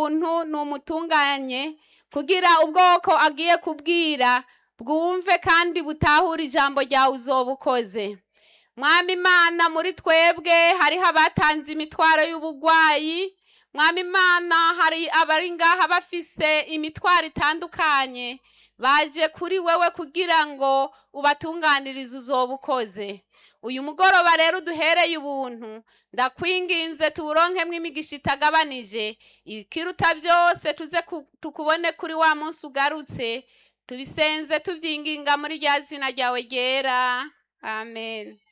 ubuntu numutunganye kugira ubwoko agiye kubwira bwumve kandi butahure ijambo ryawe uzoba ukoze mwami imana muri twebwe hariho abatanze imitwaro y'ubugwayi mwami imana hari abari ngaha bafise imitwaro itandukanye baje kuri wewe kugira ngo ubatunganirize uzoba ukoze uyu mugoroba rero uduhereye ubuntu ndakwinginze tuwuronkemwo imigisha itagabanije ikiruta byose tuze ku- tukubone kuri wa munsi ugarutse tubisenze tubyinginga muri rya zina ryawe ryera amen